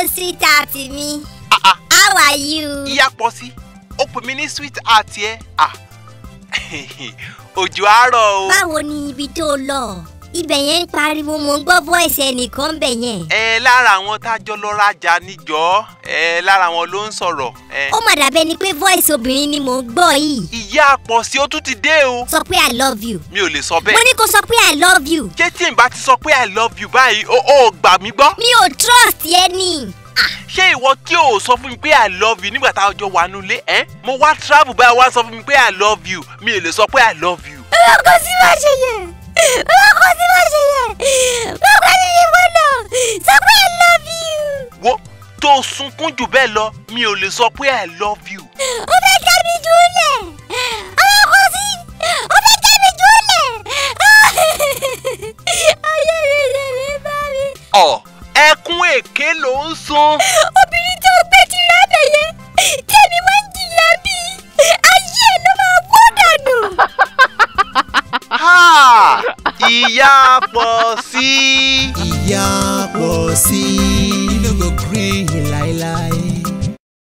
sweetheart mi. Ah, ah. How are you? ìyá pọ̀ sí ó pè mí ní sweet heart yẹ ah òjò àárọ̀ o. Báwo ni ibi tó lọ? Ibẹ̀ yẹn ń pariwo mo ń gbọ́ voice ẹnìkan bẹ̀ yẹn. ẹ lára àwọn tá a jọ lọ rajà níjọ́ ẹ lára wọn ló ń sọ̀rọ̀ ẹ. Ó mà dàbẹ́ ni pé voice obìnrin ni mò ń gbọ́ yìí. ìyá pọ̀ sí ó tún ti dé o. Sọ pé I love you. mi ò lè sọ Mo bẹ́ẹ̀. ní kó sọ pé I love you. ṣé tí n bá ti sọ pé i love you báyìí ó ó gbà mí gbọ́. Mi ò trust yẹn ni. ṣé ìwọ tí o sọ fún mi pé i love you nígbà tá a jọ wà nulẹ̀ ẹ́ mo wá travel báyìí wá sọ fún mi pé i love you mi ò lè sọ pé i love you. Ọlọ́kọ̀ sí máa ṣe yẹn. Ọlọ́kọ̀ sí máa ṣe yẹn. Bàbá mi ni mo lọ. Sọ pé I love you. wo tó o sunkún jù bẹ́ẹ̀ lọ mi ò lè sọ pé i love you. Ó fẹ́ já mi jùlẹ̀. Ọlọ́kọ̀ sí. Ó fẹ́ já mi jùlẹ̀. Ayé mi lè lè bá mi. ọ̀ ẹkún èké ló ń sun. Obìnrin tó gbé ti rábẹ̀ yẹn. Tèmi máa ń jìyà bí. Ayé ẹ̀ ló máa wọ́ dànù. Ha! ìyá pọ̀ sí. ìyá pọ̀ sí i. you no go gree láéláé.